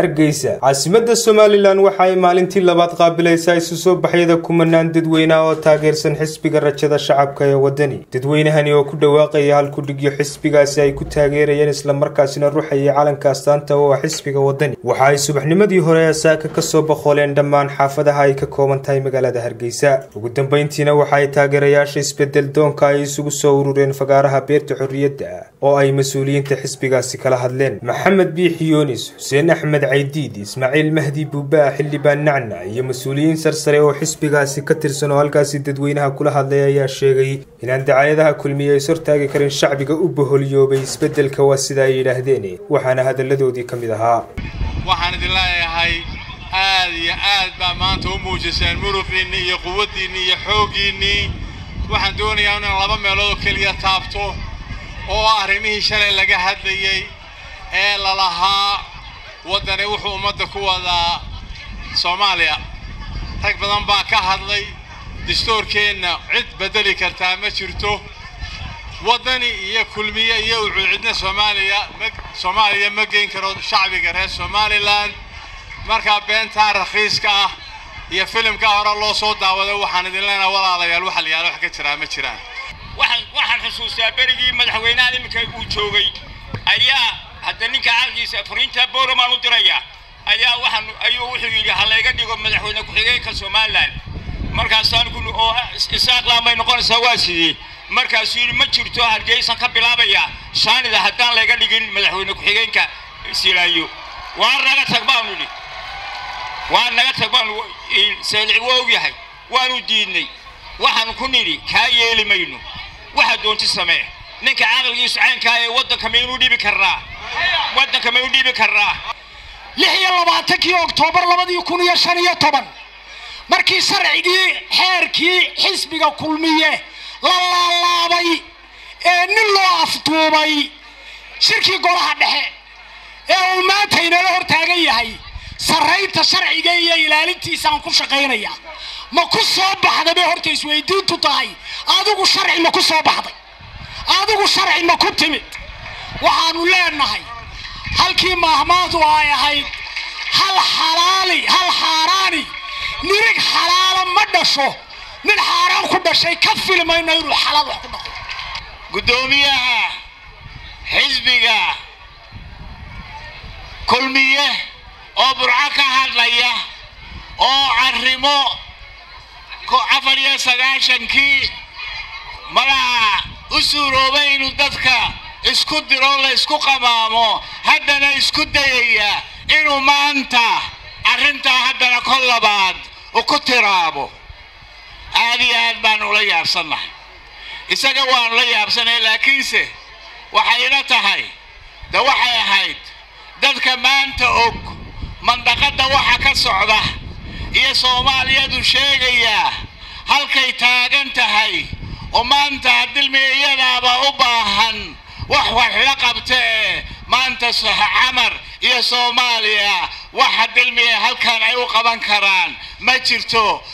hargeysa caasimada somalilan waxa ay maalintii labaad qaabilaysaa isu soo baxyada kumanaan dadweyneha oo taageersan xisbiga rajada shacabka ee wadani dadweynahani oo ku dhawaaqaya halkudhigyo xisbigaasi ay ku taageerayeen islamarkaasina ruxayay calanka astaanta oo ah xisbiga wadani waxa ay subaxnimadii hore ee saaka kasoo boqoleen dhammaan xaafadaha ay ka kooban tahay magaalada hargeysa ugu dambeyntiina waxa ay taageerayaasha isbedel doonka ay isugu soo urureen fagaaraha beerta xorriyadda oo ay mas-uuliyiinta xisbigaasi kala hadleen maxamed biixi yunis xuseen axmed caydiid ismaaciil mahdi buubaa xildhibaan nacnac iyo mas-uuliyiin sarsare oo xisbigaasi ka tirsan oo halkaasi dadweynaha kula hadlay ayaa sheegay inaan dacaayadaha kulmiye is hortaagi karin shacbiga u boholyoobay isbeddelka waa sida ay yidhaahdeen waxaana hadalladoodii ka mid ahaa waxaan idin leeyahay aad iyo aad baa maanta u muujiseen muruqiinni iyo quwaddiinni iyo xooggiinnii waxaan doonayaa inaan laba meelood oo keliya taabto oo arrimihii shalay laga hadlayey ee lalahaa waddani wuxuu ummadda ku wadaa soomaaliya rag badan baa ka hadlay dastuurkeenna cid beddeli kartaa ma jirto waddani iyo kulmiye iyo wuxuu cidna soomaaliya soomaaliya ma geyn karo shacbiga reer somalilan markaa beentaa rakhiiska ah iyo filimka hore loo soo daawaday waxaan idin leenahay walaalayaal waxa la yaala wax ka jiraa ma jiraan waxaan waxaan xusuustaa berigii madaxweynaha iminka uu joogay ayaa hadda ninka caalkiisa fariinta boroman u diraya ayaa waxaan ayuu wuxuu yidhi ha layga dhigo madaxweyne ku-xigeenka somaliland markaasaan ku oo isaaqlaan bay noqonaysaa waa sidii markaasuu yidhi ma jirto hargeysan ka bilaabaya shaanida haddaan layga dhigin madaxweyne ku-xigeenka silaayo waa naga tag baanu idhi waa naga tag baanu seelici waa ogyahay waanu diidnay waxaanu ku nidhi kaa yeeli mayno waxaa doonti samee ninka caqligiisu caynkaa ee waddanka maynu dhibi karnaa waddanka maynu dhibi karnaa lix iyo labaatankii oktoobar labadii kun iyo shan iyo toban markii sharcigii xeerkii xisbiga kulmiye la laalaabay ee nin loo afduubay shirkii golaha dhexe ee uu maanta inala hor taagan yahay sarraynta sharciga iyo ilaalintiisaan ku shaqaynaya ma ku soo baxday bay horta isweydiintu tahay adigu sharci ma ku soo baxday adigu sharci ma ku timid waxaanu leenahay halkii maahmaadu ay ahayd hal xalaali hal xaaraani nirig xalaala ma dhasho nin xaaraan ku dhashay ka filmayno inuu xalaal wax ku dhaqo guddoomiyaha xisbiga kulmiye oo burco ka hadlaya oo arrimo afar iyo sagaashankii malaha u suuroobay inuu dadka isku diro la isku qamaamo haddana isku dayaya inuu maanta arrintaa haddana kol labaad u ku tiraabo aad iyo aad baanu ula yaabsannahay isaga waanu la yaabsanay laakiinse waxayna tahay de waxay ahayd dadka maanta og mandaqadda waxa ka socda iyo soomaaliyadu sheegayaa halkay taagan tahay oo maanta dilmiga iyadaaba u baahan wax wax la qabta ee maanta camar iyo soomaaliya waxa dilmiga halkan ay u qaban karaan ma jirto